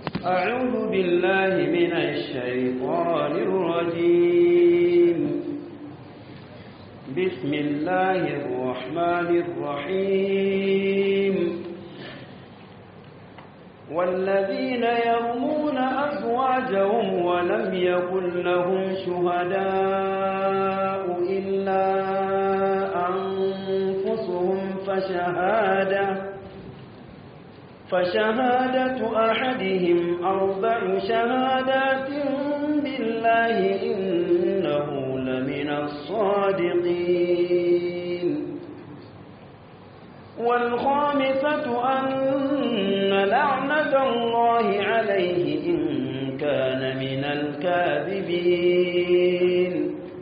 أعوذ بالله من الشيطان الرجيم بسم الله الرحمن الرحيم والذين يرمون أزواجهم ولم يكن لهم شهداء إلا أنفسهم فشهادة فشهادة أحدهم أربع شهادات بالله إنه لمن الصادقين والخامسة أن لعنة الله عليه إن كان من الكاذبين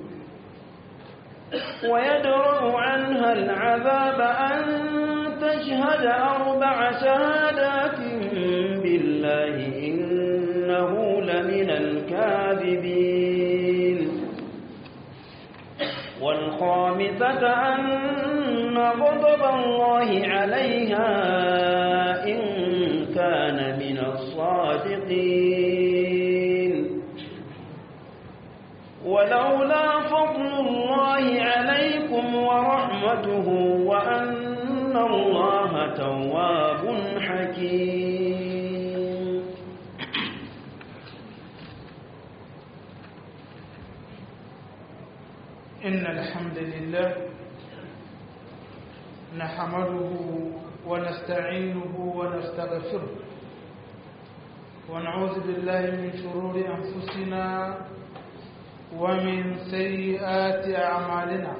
ويدرأ عنها العذاب أن تشهد أربع شهادات بالله إنه لمن الكاذبين والخامسة أن غضب الله عليها إن كان من الصادقين ولولا فضل الله عليكم ورحمته وأن الله تواب حكيم إن الحمد لله نحمده ونستعينه ونستغفره ونعوذ بالله من شرور أنفسنا ومن سيئات أعمالنا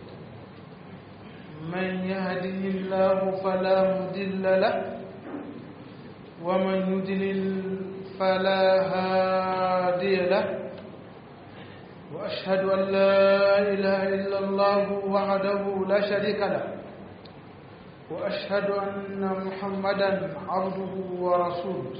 من يهده الله فلا مضل له ومن يضلل فلا هادي له وأشهد أن لا إله إلا الله وحده لا شريك له وأشهد أن محمدا عبده ورسوله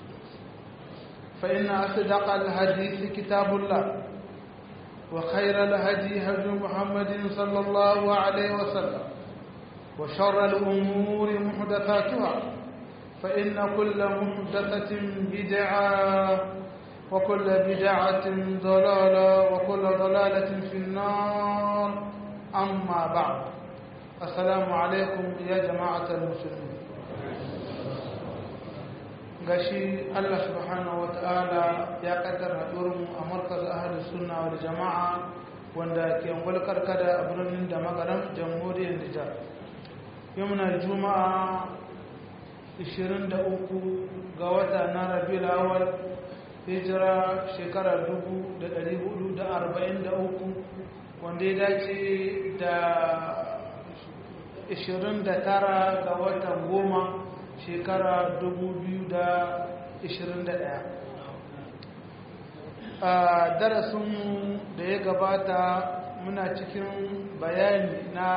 فإن أصدق الحديث كتاب الله وخير الهدي هدي محمد صلى الله عليه وسلم وشر الأمور محدثاتها فإن كل محدثة بدعة وكل بدعة ضلالة وكل ضلالة في النار أما بعد السلام عليكم يا جماعة المسلمين gashi Allah subhanahu wata'ala ya kaddara haɗuwarmu a markaz ahalus sunna wal jama'a wanda ke ngwalkar kada a birnin da magaran jamhuriyar Nijar yau muna juma'a 23 ga wata na rabiul awal hijira shekara 443 wanda ya dace da 29 ga watan goma shekara 2021 a darasinmu da ya gabata muna cikin bayani na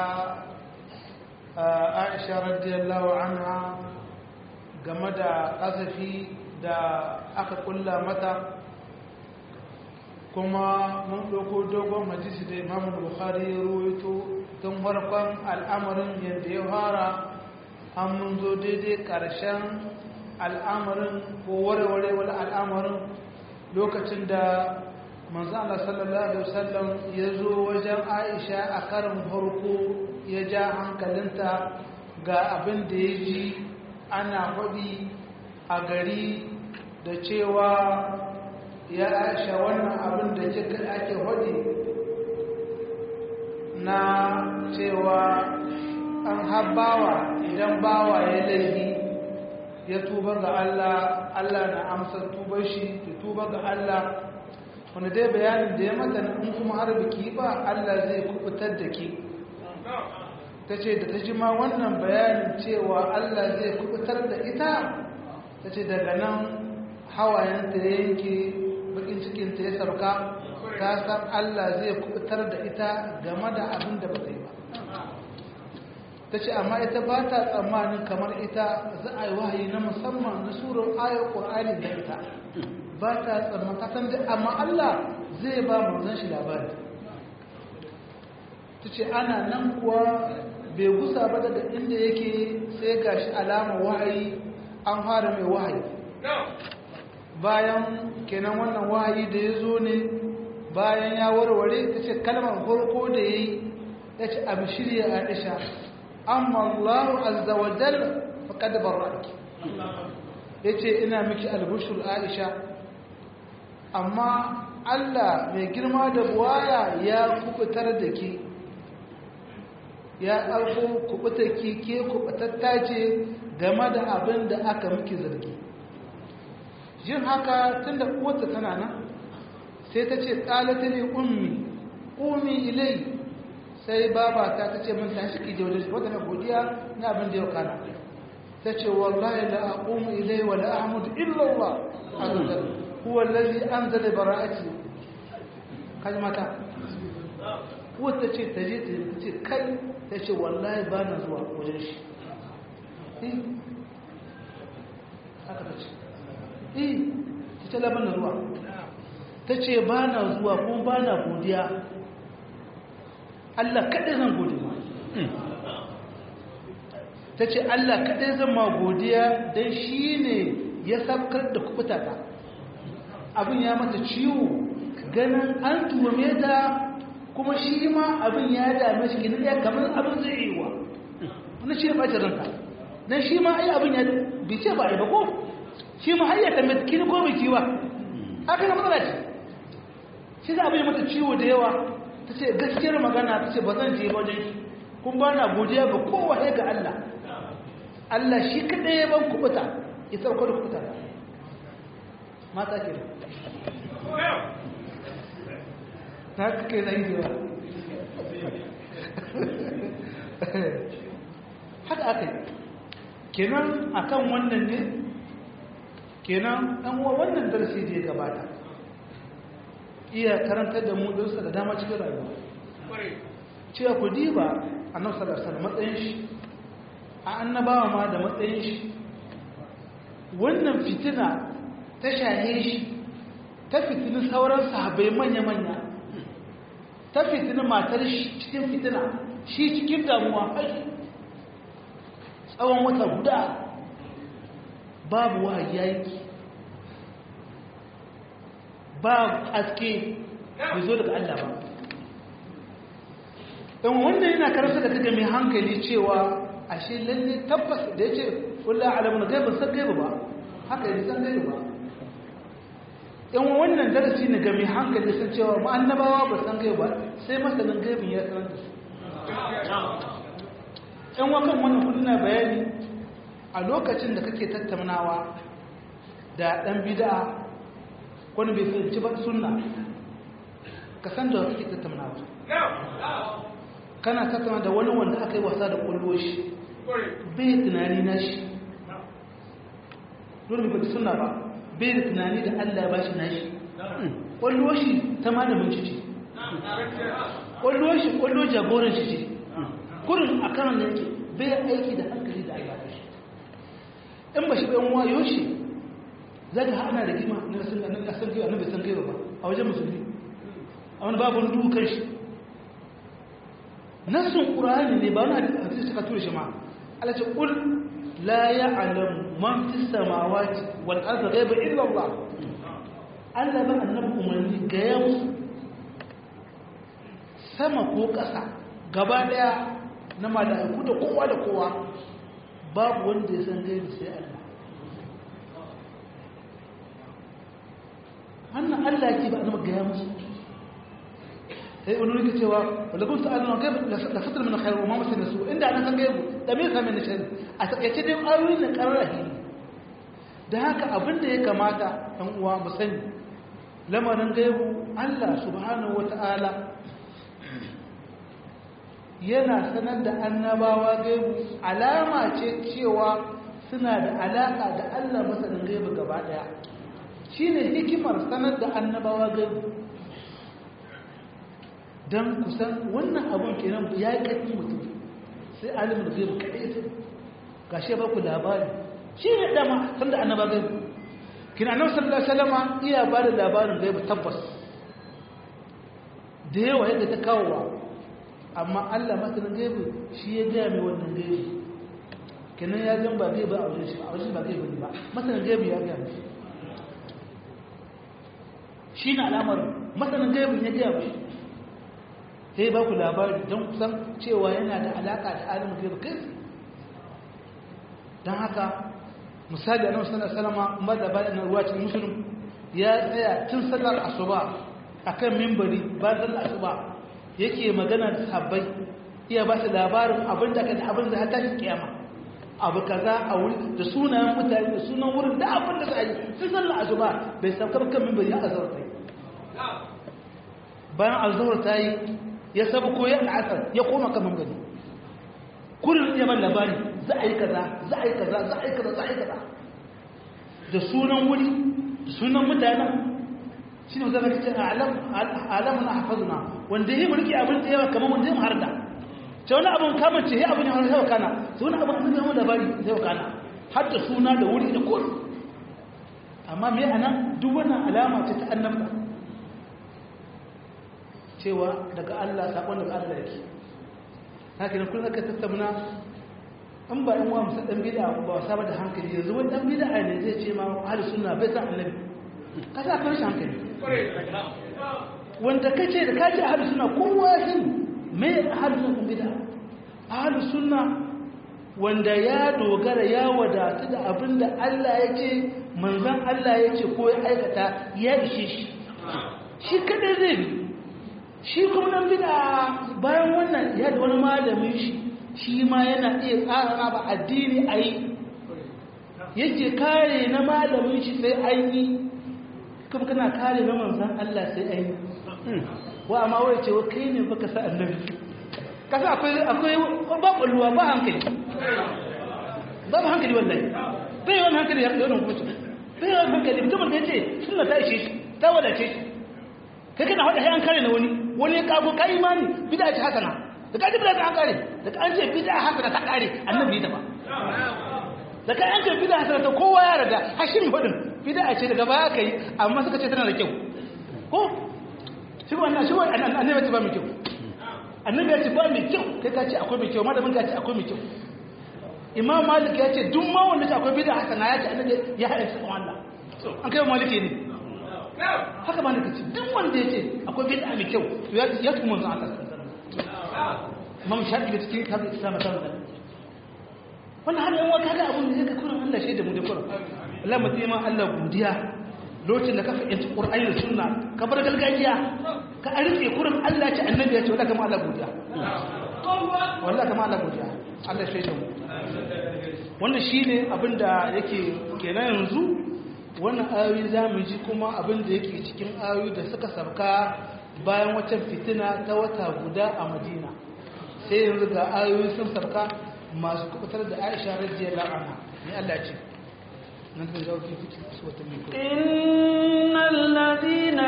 aisha radiyallahu anha game da ƙasafi da aka kulla mata kuma mun ɗauko dogon majisi da imamun bukhari ya ruwaito tun farkon al'amarin yadda ya fara an mun zo daidai ƙarshen al'amarin ko warware wani al'amarin lokacin da manzo Allah sallallahu alaihi wasallam ya zo wajen Aisha a karin farko ya ja hankalinta ga abin da ya ji ana faɗi a gari da cewa ya aisha wannan abin da kika ake faɗi na cewa an habbawa idan bawa ya laifi ya tuba ga Allah Allah na amsa tubar shi ya tuba ga Allah wanda dai bayanin da ya mata in kuma har biki ba Allah zai kubutar da ke ta ce da ta ji ma wannan bayanin cewa Allah zai kubutar da ita ta ce daga nan hawayenta ya yanke bakin cikinta ya sauka ta san Allah zai kubutar da ita game da abin da ba ta yi ba ta ce amma ita ba ta tsammanin kamar ita za a yi wahayi na musamman na surar ayar ƙur'ani da ita ba ta tsammanin kasan da amma Allah zai ba manzon shi labari ta ce ana nan kuwa bai gusa ba daga inda yake sai gashi alama wahayi an fara mai wahayi bayan kenan wannan wahayi da ya zo ne bayan ya warware ta ce kalmar farko da ya yi ya ce abu shirya aisha amma allahu azza wa jalla faqad barraki ya ce ina miki albushur aisha amma allah mai girma da buwaya ya kubutar da ke ya ɗauko kubutar ki ke kubutatta ce game da abin da aka miki zargi jin haka tun da uwarta tana nan sai ta ce ƙalata ne ummi ummi ilai sai babata ta ce min tashi ki je wajen shi wadda na godiya na abin da yau kana ta ce wallahi la aqumu ilai wa la ahmud illa Allah azza huwa allazi anzala bara'ati kaji mata wata ce ta je ta ce kai ta ce wallahi ba na zuwa wajen shi haka ta ce eh ta ce laban na zuwa ta ce ba na zuwa kuma ba na godiya Allah kaɗai zan gode ma ta ce Allah kaɗai zan ma godiya don shi ne ya sabkar da kubuta ta abin ya mata ciwo ganin an tuhume ta kuma shi ma abin ya dame shi gini ya kamar abin zai yi wa wani shi ya ɓace ranka don shi ma ai abin ya bice ba a yi ba ko shi ma har ya tambaye kini ko biki ba haka na matsala ce shi za abin ya mata ciwo da yawa ta ce gaskiyar magana ta ce ba zan je ba wajen shi kun ba na godiya ga kowa ya ga Allah Allah shi kaɗai ya ban kubuta ya sauko da kubuta mata ke da ta kake na yi yawa haka aka yi kenan akan wannan ne kenan ɗan uwa wannan darasi da ya gabata iya karantar da mu darsa da dama cikin rayuwa cewa ku diba a nan salasar matsayin shi a annabawa ma da matsayin shi wannan fitina ta shahe shi ta fitini sauran sahabai manya-manya ta fitini matar shi cikin fitina shi cikin damuwa tsawon wata guda babu wahayi yanki ba haske bai zo daga Allah ba don wannan yana karasa da kaga mai hankali cewa ashe lalle tabbas da ya ce kulla alamun gaiba san gaiba ba haka yi san gaiba ba yan wannan darasi ne ga mai hankali sun cewa ma'annabawa ba san gaiba sai masanin gaibin ya sanar da su yan wakan wannan kudu na bayani a lokacin da kake tattaunawa da ɗan bida wani bai fahimci ba sunna ka san da kake tattaunawa kana tattauna da wani wanda aka yi wasa da ƙwallo shi bai tunani na shi dole bai fahimci sunna ba bai da tunani da allah ya bashi na shi ƙwallo shi ta malamin shi ce ƙwallo shi ƙwallo jagoran shi ce kurin a kanan da yake bai aiki da hankali da allah shi in ba shi ɗan wayo shi za ka hana da gima na san kai annabi san kai ba a wajen musulmi a wani babu wani dukan shi nassun qur'ani ne ba wani hadisi suka tura shi ma Allah ce qul la ya'lam man fis samawati wal ardi ghaiba illa Allah Allah ba annabi umarni ga yau sama ko ƙasa gaba daya na mala'iku da kowa da kowa babu wanda ya san gaibi sai Allah wannan Allah ke ba a zama gaya musu sai wani rike cewa wadda kun sa'adu na gaibu da fatar mana khairu ma masu nasu inda ana san gaibu da me sami na shari a takaice dai ayoyi na karar ahili da haka abin da ya kamata ɗan uwa mu sani lamarin gaibu Allah subhanahu wa ta'ala yana sanar da annabawa gaibu alama ce cewa suna da alaƙa da Allah masanin gaibu gaba ɗaya shi ne hikimar sanar da annabawa gaibu don kusan wannan abun kenan ya yi ƙarfin mutum sai alimin gaibu kaɗai sai ga shi ba ku labari shi ne dama san da annaba gaibu kina nan sallallahu salama iya ba da labarin gaibu tabbas da yawa yadda ta kawowa amma allah masanin gaibu shi ya gaya mai wannan gaibu kenan ya zan ba gaibu a wajen shi a wajen ba gaibu ne ba masanin gaibu ya gaya mai shi na alamar masanin gaibin ya gaya mai sai ba ku labari don kusan cewa yana da alaka da alimin gaibin kai don haka misali a nan sanar salama umar da bayan na ruwa cikin musulun ya tsaya tun sallar asuba a kan mimbari ba sallar asuba yake magana da sabbai iya ba su labarin abin da kan abin da hata shi kiyama abu kaza a wuri da sunayen mutane da sunan wurin da abin da za yi sun sallar asuba bai saukar kan mimbari a azhar ta yi bayan azhar ta yi ya sabu ko ya al'asar ya koma kan mimbari kullum ya ban labari za a yi kaza za a yi kaza za a yi kaza za a yi kaza da sunan wuri da sunan mutanen shi ne zama cikin alamun a hafazuna wanda ya mulki abin da yawa kamar wanda ya harda ce wani abin kamar ce ya abin ya harda kana su wani abin sun zama labari zai kana har da suna da wuri da kuri amma me a nan duk wannan alama ce ta annabta cewa daga Allah sakon daga Allah yake haka ne kullum aka tattauna an ba yan wa musa dan bid'a ba wasa ba da hankali yanzu wani dan bid'a ne zai ce ma ahli sunna bai san annabi ka sa kan shi hankali wanda kace da kace ahli sunna kowa ya san me ahli sunna bid'a ahli sunna wanda ya dogara ya wadatu da abinda Allah ya ce manzon Allah ya ce ko ya aikata ya ishe shi shi kadai zai bi shi kuma nan bida bayan wannan ya da wani malamin shi shi ma yana iya tsara ba addini a yi yake kare na malamin shi sai an yi kuma kana kare na manzan Allah sai an yi wa amma wai ce wa kai ne baka sa annabi kasa akwai akwai ba kulluwa ba hankali ba ba hankali wallahi bai wani hankali ya yana kuma bai wani hankali mutumin da ya ce sunna ta ishe shi ta wadace shi kai kana hada sai an kare na wani wani ya kago ka imani bid'a ce hasana da kaji bid'a ta an kare da an ce bid'a hasana ta kare annabi ta ba da kai an ce bid'a hasana ta kowa ya rada hashim hudin bid'a ce daga baya kai amma suka ce tana da kyau ko shi wannan shi wannan annabi ce ba mai kyau annabi ya ce ba mai kyau kai ka ce akwai mai kyau malamin ka ce akwai mai kyau imam malik ya ce duk ma wanda ce akwai bid'a hasana ya ce annabi ya haɗa su Allah an kai maliki ne haka ba nake ce duk wanda ya ce akwai bid'a mai kyau ya tumu manzo Allah Imam Shafi da cikin tabi Islam ta da wannan har yan waka ga abun da yake kullun Allah shaida mu da kullun Allah mutum ma Allah godiya lokacin da ka fahimci Qur'ani da Sunna ka bar gargajiya ka arike kurin Allah ce annabi ya ce wallahi kama Allah godiya wallahi kama Allah godiya Allah shaida mu wannan shine abinda yake kenan yanzu wannan ayoyi za mu ji kuma abin da yake cikin ayoyi da suka sarka bayan waccan fitina ta wata guda a madina sai yanzu ga ayoyi sun sarka masu kubutar da aisha rajiyar anha ne Allah ce nan da zawo fi fitin su wata mai kuma innal ladina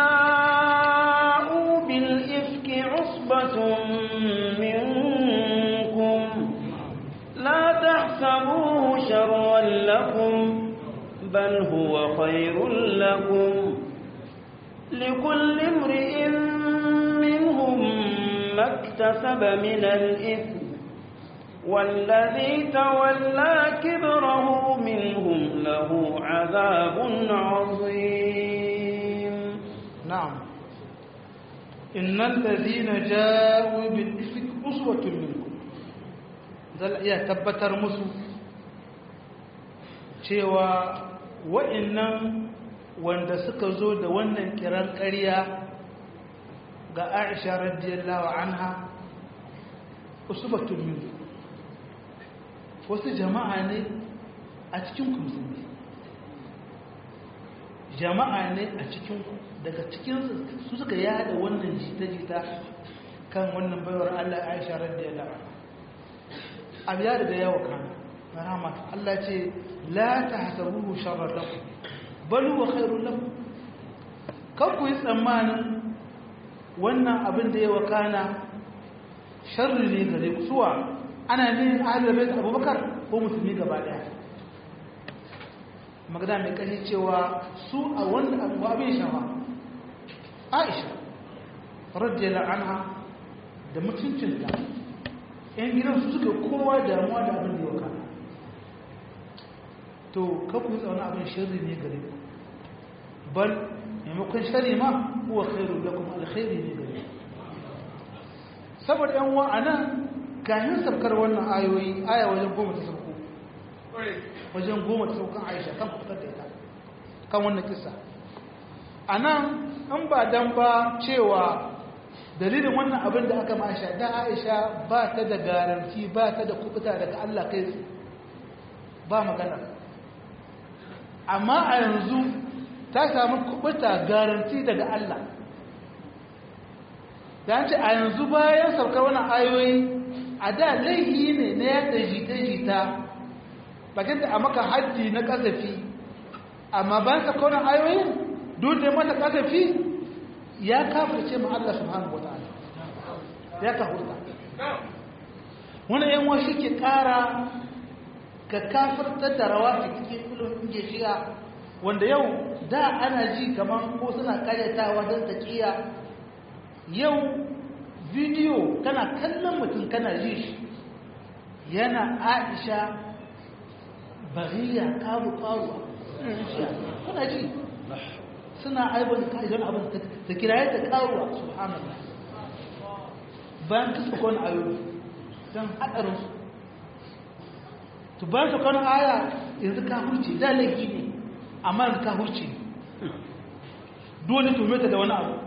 ja'u bil ifki usbatun minkum la tahsabuhu sharran lakum بل هو خير لكم لكل امرئ منهم ما اكتسب من الإثم والذي تولى كبره منهم له عذاب عظيم نعم إن الذين جاءوا بالإفك أسوة منكم ذل إياه تبتر مسو cewa wa'annan wanda suka zo da wannan kiran ƙarya ga aisha radiyallahu anha usubatun min wasu jama'a ne a cikin musulmi jama'a ne a cikin daga cikin su suka yada wannan jita-jita kan wannan baiwar Allah aisha radiyallahu anha abu ya da yawa kana rahama Allah ce la tahsabuhu sharran lakum bal huwa khairun lakum kan ku yi tsammanin wannan abin da ya wakana sharri ne gare ku suwa ana ne ahlul bait Abubakar ko musulmi gaba daya magana mai kashi cewa su a wannan abu abin shawa Aisha radiyallahu anha da mutuncinta yan gidan su suka kowa damuwa da abin da ya wakana to kakku tsauna abin shirri ne gare ku bal maimakon shari ma huwa khairu lakum alkhairi ne gare saboda yan wa anan kayan sabkar wannan ayoyi aya wajen goma ta sauko wajen goma ta saukan Aisha kan fitar da ita kan wannan kissa anan in ba dan ba cewa dalilin wannan abin da aka masha da Aisha ba ta da garanti ba ta da kubuta daga Allah kai ba magana amma a yanzu ta samu kubuta garanti daga Allah da ce a yanzu bayan saukar wani ayoyi a da laifi ne na yadda jita-jita bakin da a maka haddi na kasafi amma bayan saukar wani ayoyin duk da mata kasafi ya kafirce ma Allah subhanahu wa ta'ala ya kafurta wani yan wasu ke kara ka kafirtar da rawa ta cikin ilimin shiga wanda yau da ana ji kamar ko suna karyatawa don taƙiya yau bidiyo kana kallon mutum kana ji shi yana aisha bariya karu karuwa kuna ji suna aibon ka'idon abin da kiraye ta karuwa subhanallah bayan kasa kwan ayoyi don haɗarinsu to bayan su kwan aya yanzu ka huce da laifi ne amma yanzu ka huce dole tumeta da wani abu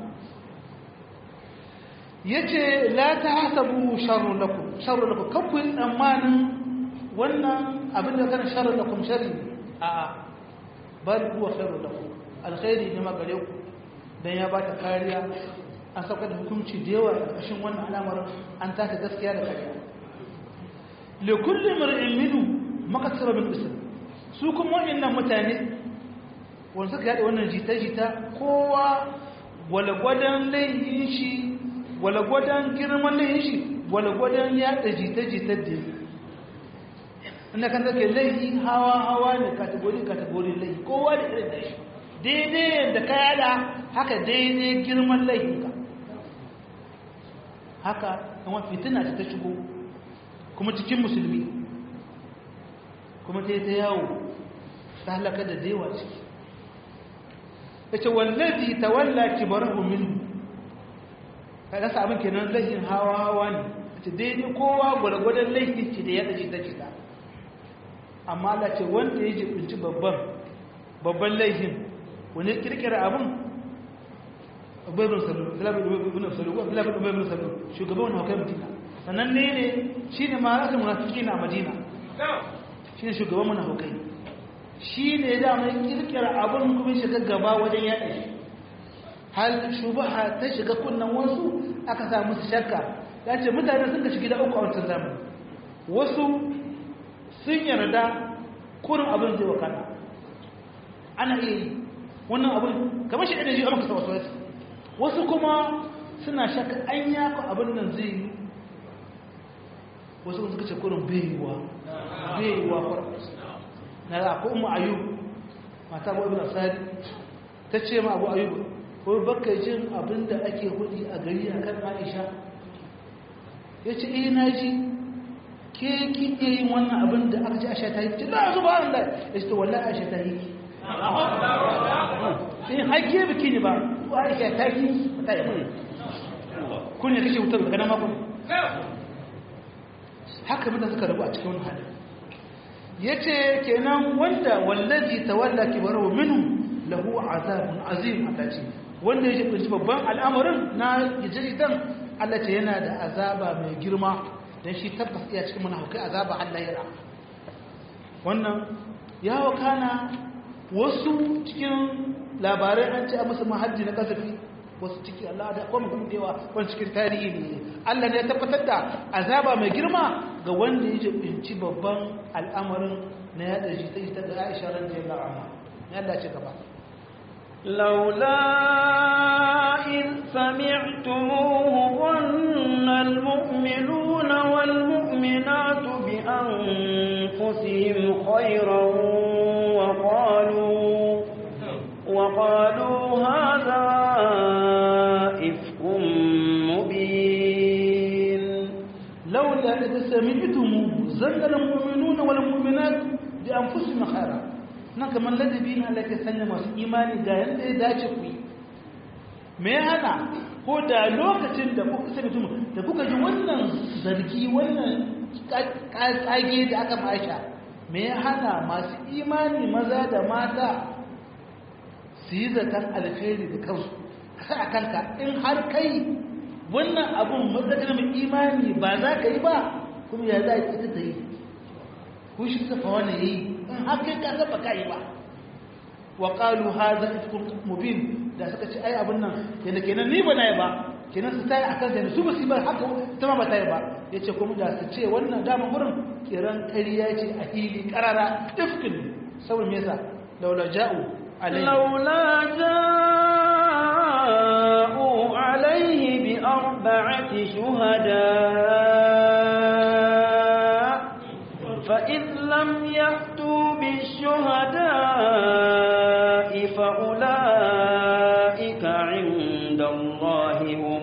ya ce la ta hasabu sharrun lakum sharrun lakum kan ku yi tsammanin wannan abin da kan sharrun lakum sharri a a bal huwa sharrun lakum alkhairi ne magare ku dan ya ba ta kariya an sauka da hukunci da yawa a ƙarshen wannan alamar an taka gaskiya da kariya li kulli mar'in minhu makasara bil ism su kuma waɗannan mutane wanda suka yada wannan jita-jita kowa gwalgwadon laifin shi gwalgwadon girman laifin shi gwalgwadon yada jita-jita da inda kan zake laifi hawa-hawa ne kategori-kategori laifi kowa da irin da shi daidai da ka yada haka daidai girman laifinka haka kuma fitina ta shigo kuma cikin musulmi kuma ta yi ta yawo ta halaka da dewa ciki ya ce wallazi ta walla kibarahu min ka rasa abin kenan laifin hawa hawa ne ta daidai kowa gwargwadon laifin ce da ya ɗaji ta cita amma Allah ce wanda ya jibinci babban babban laifin wani kirkira abin abubuwan salu abubuwan salu shugaban wani haukai madina sannan ne ne shi ne ma rasa munafiki na madina shi ne shugaban munafukai shi ne da mai kirkira abin kuma shiga gaba wajen yaɗa shi hal shubaha ta shiga kunnan wasu aka samu su shakka ya ce mutane sun ka shiga da uku a wancan zamani wasu sun yarda kurin abin zai wakana ana iya yi wannan abin kamar shi ɗaya ji a maka wasu wasu wasu kuma suna shakka an yaka abin nan zai yi wasu suka ce kurin baiwa baiwa kwarar na da akwai umu ayub mata abu ibn asadi ta ce ma abu ayub ko baka jin abin da ake hudi a gari a kan aisha ya ce eh na ji ke ki iya yin wannan abin da aka ce aisha ta yi ce na zuba an da ya ce wallahi aisha ta yi sai haike biki ne ba ko aisha ta yi ta yi kun ne kashe wutar daga nan makon haka mutane suka rabu a cikin wani hali ya ce kenan wanda wallazi tawalla kibarahu minhu lahu azabun azim Allah ce wanda ya kunci babban al'amarin na gijidan Allah ce yana da azaba mai girma dan shi tabbas iya cikin munafikai azaba Allah ya ra wannan ya wakana wasu cikin labarai an ce a musu mahajji na kasafi wasu ciki Allah da kuma kuma dewa wani cikin tarihi ne Allah ne ya tabbatar da azaba mai girma ga wanda ya jibinci babban al'amarin na yada jita jita da Aisha radiyallahu anha ya Allah ce gaba لولا إذ سمعتموه ظن المؤمنون والمؤمنات بأنفسهم خيرا وقالوا وقالوا هذا إفك مبين لولا إذا سمعتموه ظن المؤمنون والمؤمنات بأنفسهم خيرا nan kamar ladabi na Allah ke sanya masu imani ga yadda ya dace ku yi me ya hana ko da lokacin da kuka sai mutum da kuka ji wannan zargi wannan kage da aka maisha me ya hana masu imani maza da mata su yi zaton alkhairi da kansu a kanka in har kai wannan abun matsakar mai imani ba za ka yi ba kuma ya za a ita ta yi ko shi safa wani ya yi in har kai ka saba ka yi ba wa ƙalu ha za a cikin mubin da suka ci ai abin nan yadda kenan ni ba na yi ba kenan su ta yi a kan zai su ba su ba haka ta ma ba ta yi ba ya ce kuma da su ce wannan damar gurin kiran kariya ce a hili karara ifkin saboda me yasa laula ja'u لولا جاءوا عليه بأربعة شهداء فإذ لم يأتوا بالشهداء فأولئك عند الله هم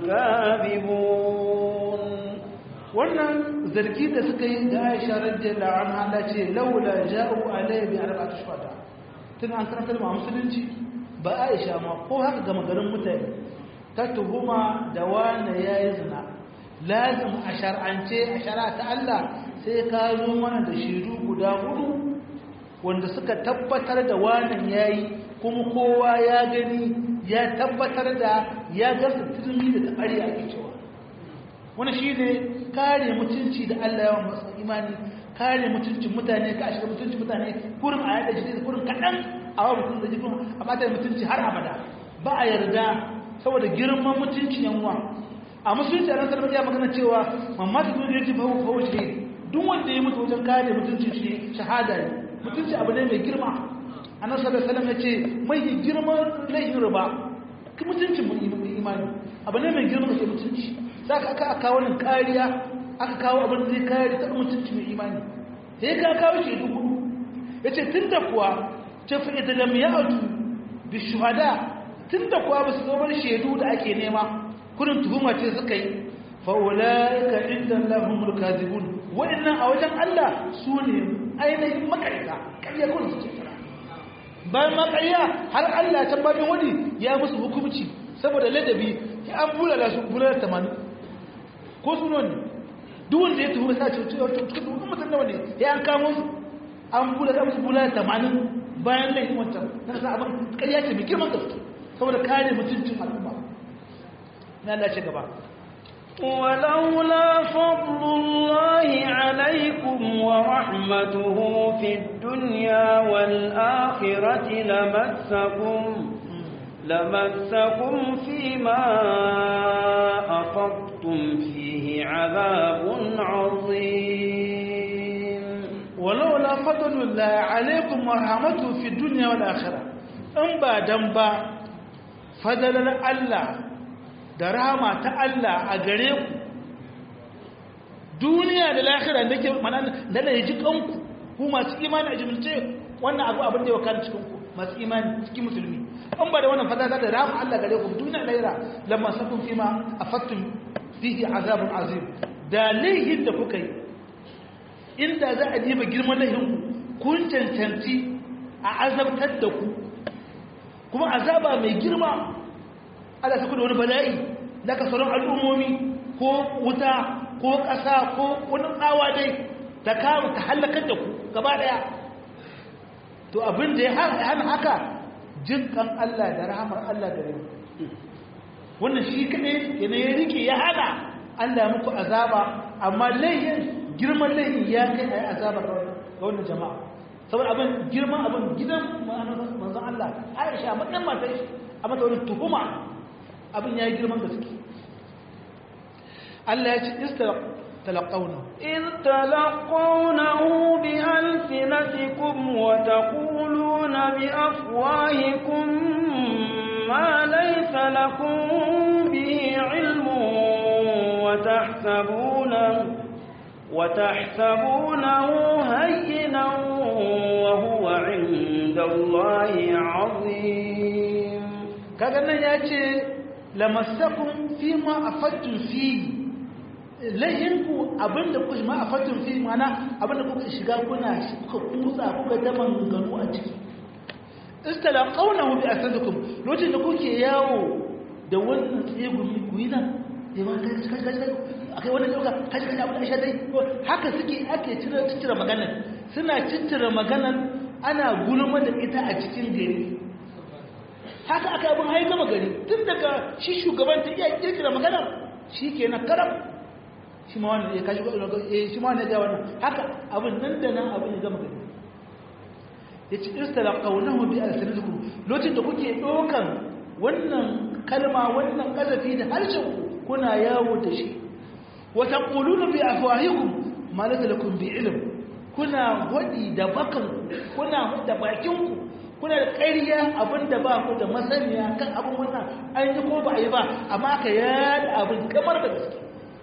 الكاذبون wannan zargi da suka yi da Aisha radiyallahu anha da ce laula ja'u alayhi bi arba'ati shuhada tun an karantar ma musulunci ba Aisha ma ko haka ga magarin mutane ta tuhuma da wani yayi zina lazim a shar'ance a shari'a ta Allah sai ka zo mana da shaidu guda hudu wanda suka tabbatar da wannan yayi kuma kowa ya gani ya tabbatar da ya gasa turmi da tabari ake cewa wani shi ne kare mutunci da Allah yawan masu imani kare mutuncin mutane ka shiga mutuncin mutane kurin a yada jini kurin kaɗan a wa mutum da jikin a mata mutunci har abada ba a yarda saboda girman mutunci yanwa a musulunci a rantar ya magana cewa mamma ta zo da yaji fahu fahu shi duk wanda ya mutu wajen kare mutuncin shi shahada ne mutunci abu ne mai girma annabi sallallahu alaihi wasallam ya ce mai girman laifin riba mutuncin mu imani abu ne mai girma da mutunci za ka aka kawo nan kariya aka kawo abin da zai kare ta mutunci mai imani sai ka kawo shi dubu ya ce tun da kuwa ce fi ita lam ya autu bi shuhada tun da kuwa ba su zo bar shaidu da ake nema kudin tuhuma ce suka yi fa'ulaika inda Allahumul kazibun waɗannan a wajen Allah su ne ainihin makarita ƙarya kudin su ce bayan makarya har Allah ta babin wani ya musu hukumci saboda ladabi ya an bulala su bulala tamanin ko su ne duk wanda ya tuhu sa ce cikin mutum nawa ne ya an kamo su an bulala musu bulala tamanin bayan laifin wancan na sa abin ƙarya ce mai girman gaske saboda kare mutuncin al'umma na Allah ce gaba ولولا فضل الله عليكم ورحمته في الدنيا والآخرة لمسكم لمسكم فيما أفضتم فيه عذاب عظيم ولولا فضل الله عليكم ورحمته في الدنيا والآخرة إن بعدن با فضل الله da rahama ta Allah a gare ku duniya da lahira da ke mana da da ji kanku ku masu imani a jimilce wannan abu abin da ya wakana cikin ku masu imani cikin musulmi an ba da wannan fadada da rahama Allah gare ku duniya da lahira lamma sakun fi ma afattum fihi azabun azim da laihin da kuka yi inda za a diba girman laihin ku kun cancanci a azabtar da ku kuma azaba mai girma Allah ta kuda wani bala'i da ka sauran al'ummomi ko wuta ko ƙasa ko wani tsawa dai ta kawo ta hallakar da ku gaba ɗaya to abin da ya hana haka jin kan Allah da rahamar Allah da rai wannan shi kaɗai yana ya rike ya hana Allah muku azaba amma laihin girman laihin ya kai a yi azaba ga wannan jama'a saboda abin girman abin gidan manzon Allah Aisha matsayin matar shi a mata wani tuhuma abin ya yi girman gaske Allah ya ce istalaqawna إذ تلقونه بألسنتكم وتقولون بأفواهكم ما ليس لكم به علم وتحسبونه وتحسبونه هينا وهو عند الله عظيم kaga nan ya ce lamassakum fi ma afattum fi lahinku abinda kuka ma afattum fi mana abinda kuka shiga kuna kuka kusa kuka ta manganu a ciki istalaqawnahu bi asadikum lokacin da kuke yawo da wannan tsegumi ku yi nan ya ma kai kai kai a kai wannan dauka kai kai abin da shi dai haka suke ake cire cire maganar suna ciccire maganar ana gulma da ita a cikin gari haka aka abin hayi gama gari tun daga shi shugaban ta iya kirkira maganar shi ke na karam shi ma wani ya kashi eh shi ma wani ya wannan haka abin nan da nan abin ya gama gari ya ci istala qawluhu bi alsinatikum lokacin da kuke dokan wannan kalma wannan kazafi da harshen kuna yawo da shi wa taquluna bi afwahikum ma laysa lakum bi ilm kuna wadi da bakan kuna da bakin ku kuna da ƙarya abinda ba ku da masaniya kan abin wannan an yi ko ba a yi ba amma aka yada abin kamar da gaske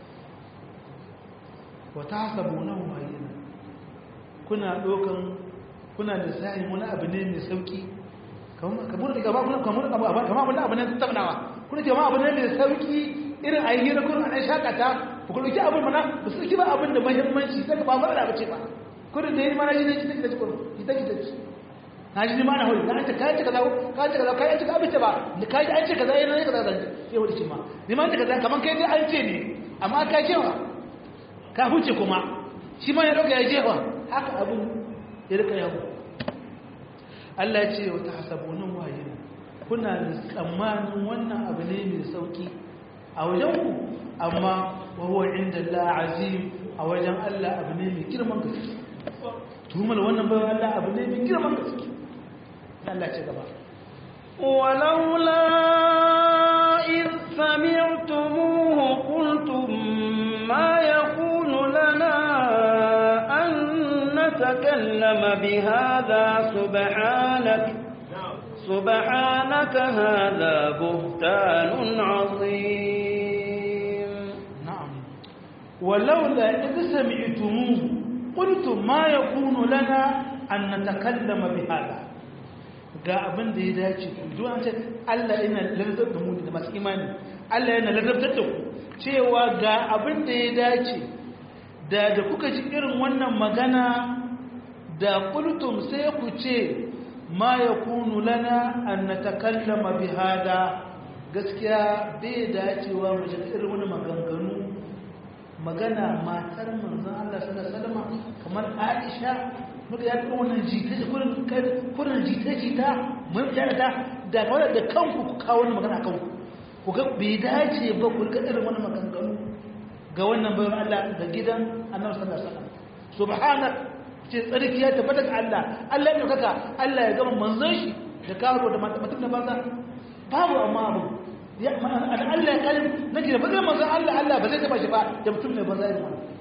wata hasabu nan waye kuna dokan kuna da sa'in wani abu ne mai sauki kamar da gaba kamar kamar kamar wani abu ne tattaunawa kuna ce ma abu ne mai sauki irin a yi hira kuna an shakata ku ku dauki abin mana ba su ba abin da muhimmanci sai ba fara ba ce ba kuna da yi mana yi ne ki take da ku ita ki take na ji ma na hori na ce kai ce kaza kai ce kaza kai ce ka bice ba kai an ce kaza yana ne kaza zan sai wani ce ma ni ma ce kaza kaman kai dai an ce ne amma ka ce wa ka huce kuma shi ma ya dauka ya jefa haka abin ya rika yawo Allah ya ce wa tahsabunan wahina kuna da tsammanin wannan abu ne mai sauki a wajen ku amma wa huwa inda Allah azim a wajen Allah abu ne mai girman gaske tuhumar wannan bayan Allah abu ne mai girman gaske Allah ce gaba ولولا إذ سمعتموه قلتم ما يكون لنا أن نتكلم بهذا سبحانك سبحانك هذا بهتان عظيم نعم ولولا إذ سمعتموه قلتم ما يكون لنا أن نتكلم بهذا ga abin da ya dace duk an ce Allah yana ladabtar da mu da masu imani Allah yana ladabtar da ku cewa ga abin da ya dace da da kuka ji irin wannan magana da kultum sai ku ce ma yakunu lana an natakallama bi hada gaskiya bai dacewa mu ji irin wannan maganganu magana matar manzon Allah sallallahu alaihi wasallam kamar Aisha muka ya kuma wannan jita kurin kurin jita jita mun jara ta da kawai da kanku ku kawo wannan magana kanku ku ga bai dace ba ku ga irin wannan maganganu ga wannan bayan Allah da gidan Annabi sallallahu alaihi wasallam subhanak ce tsarki ya tabbata ga Allah Allah ya kaka Allah ya gama manzon shi da karo da mutum da banza babu amma abu ya Allah ya kalim nake da bazai manzon Allah Allah ba zai taba shi ba da mutum ne banza irin wannan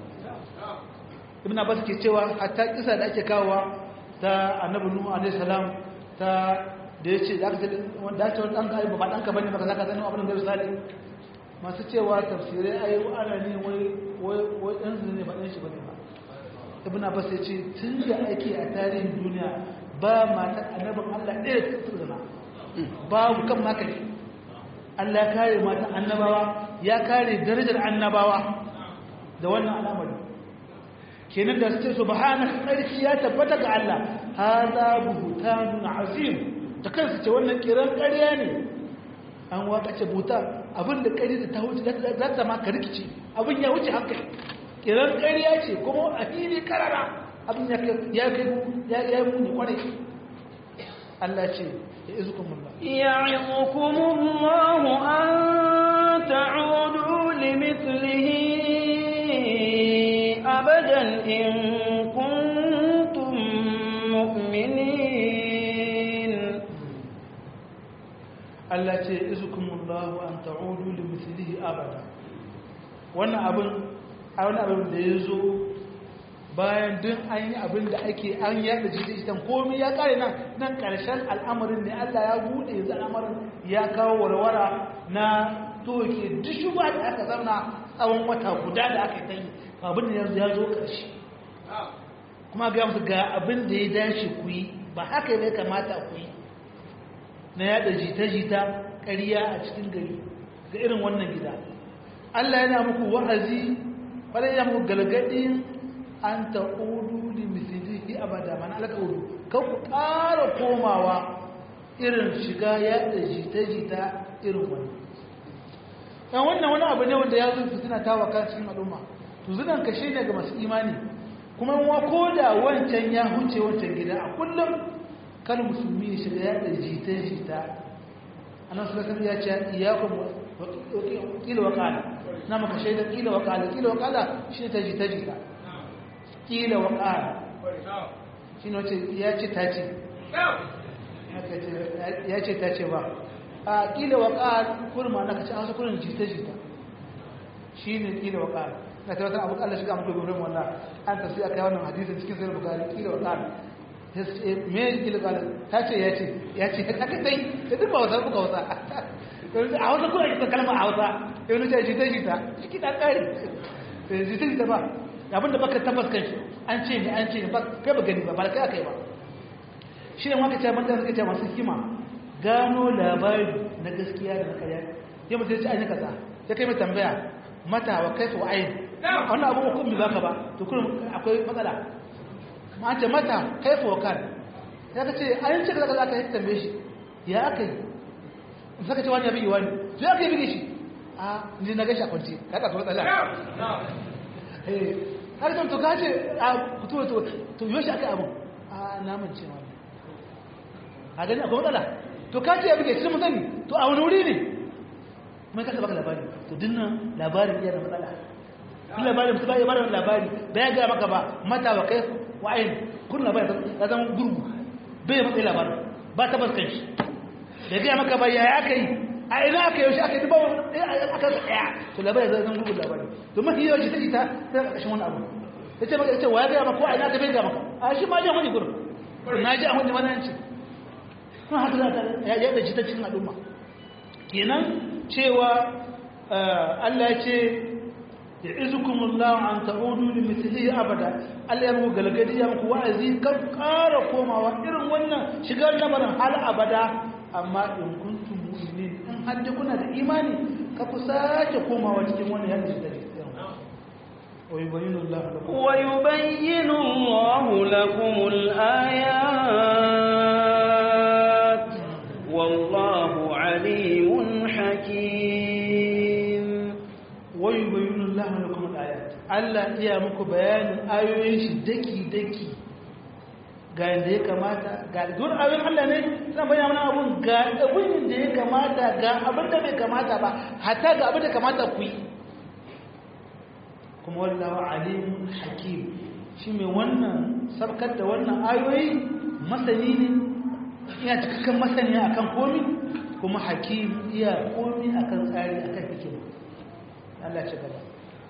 ibn abbas ke cewa hatta kisa da ake kawowa ta annabi nuhu alaihi salam ta da yace da aka wanda ake wani danka ba danka bane baka zaka sanin abin da zai sale masu cewa tafsirai ai ana ne wai wai wai dan zuri ne ba dan shi bane ba ibn abbas ya ce tun da ake a tarihin duniya ba matar annabin Allah ɗaya ta tsirna babu kan maka ne Allah ya kare mata annabawa ya kare darajar annabawa da wannan al'amari kenan da suke subhanaka sarki ya tabbata ga Allah hada buhtanun azim da kansu ce wannan kiran ƙarya ne an waka ce buta abinda ƙari da ta wuce za ta ma ka rikici abin ya wuce hankali kiran ƙarya ce kuma a fili karara abin ya kai ya kai ya yi muni kwarai Allah ce ya izukum Allah يعظكم الله أن تعودوا لمثله أبدا إن كنتم مؤمنين Allah ce izukumullahu an ta'udu li mithlihi abada wannan abin a wani abin da ya zo bayan duk an yi abin da ake an yada jita-jitan komai ya kare nan nan karshen al'amarin ne Allah ya bude yanzu al'amarin ya kawo warwara na toke duk shuba da aka zauna tsawon wata guda da aka yi abin da yanzu ya zo karshe kuma ga musu ga abin da ya dace ku yi ba haka ne kamata ku yi na yada jita-jita ƙarya a cikin gari ga irin wannan gida Allah yana muku wa'azi ɓarai ya muku galgadin an ta'udu da mislihi abada mana alƙa'udu kan ku ƙara komawa irin shiga yada jita-jita irin wannan yan wannan wani abu ne wanda ya zo fitina ta waka cikin al'umma to zunan kashe ne ga masu imani kuma wa ko da wancan ya huce wancan gida a kullum kan musulmi ya shiga ya da jita jita anan su kasar ya ce iyakum kila wa kala na maka shaida kila wa kala kila wa kala shi ne ta jita jita kila wa kala shi ne wace ya ce ta ce ya ce ta ce ba a kila wa kala kurma na kace an su kurin jita jita shi ne kila wa kala na ta wata abu Allah shiga mutu gurin wannan an ta sai aka yi wannan hadisin cikin sai bukari kila wa kala me kila kala ta ce ya ce ya ce aka sai da duk ba wasa kuka wasa a wasa kuma ake kalma a wasa ya wani ce jita jita ciki da kare jita jita ba abinda baka tabbas kan shi an ce ne an ce ne ba kai ba gani ba ba kai aka yi ba shi ne waka ce banda suka ce masu hikima gano labari na gaskiya da na karya ya mutu ya ce an yi kaza ya kai mai tambaya mata wa kai wa ayin wannan abu hukun ba ka ba to kullum akwai matsala ma ce mata kai wa kan ya ka ce an ce kaza kaza aka yi tambaye shi ya aka yi saka ce wani ya bigi wani to ya aka yi bigi shi a ni na gashi a kwanci ka ka so tsala eh har to ka ce a fito to to yoshi aka yi abun a namun ce wani a gani akwai matsala to ka ce ya bige shi mun sani to a wani wuri ne mai kasa baka labari to dinnan labarin iya da matsala kun labarin su ba ya bada labari da ya gaya maka ba mata wa kai wa ayin kun labarin ya zama gurgu bai matsayi labarin ba ta baskan shi da gaya maka ba ya aka yi a ina aka yaushe aka yi ba aka tsaya to labarin zai zama gurgu labari to mafi yawanci ta ita ta ƙarshen wani abu ya ce maka ya ce wa ya gaya maka ko a ina ka bai gaya maka a shi ma jan wani gurin na ji a wani mananci kuma haka za ta ya da jita cikin al'umma kenan cewa Allah ya ce ya izukumullahu an ta'udu li mithlihi abada Allah ya muku galgadi ya muku wa'azi kan ƙara komawa irin wannan shigar lamarin hal abada amma in kuntum mu'minin in har da kuna da imani ka ku sake komawa cikin wannan yadda shi da ويبين الله لكم ويبين الله لكم الآيات والله عليم حكيم ويبين الله لكم الآيات Allah iya muku bayanin ayoyin shi daki-daki ga yadda ya kamata ga duk ayoyin Allah ne suna bayyana abun ga abin da ya kamata ga abin da bai kamata ba hatta ga abin da kamata ku yi kuma wallahu alimun hakim shi mai wannan sarkar da wannan ayoyi masani ne iya cikakken masani akan komi kuma hakim iya komi akan tsari akan hikima Allah ci gaba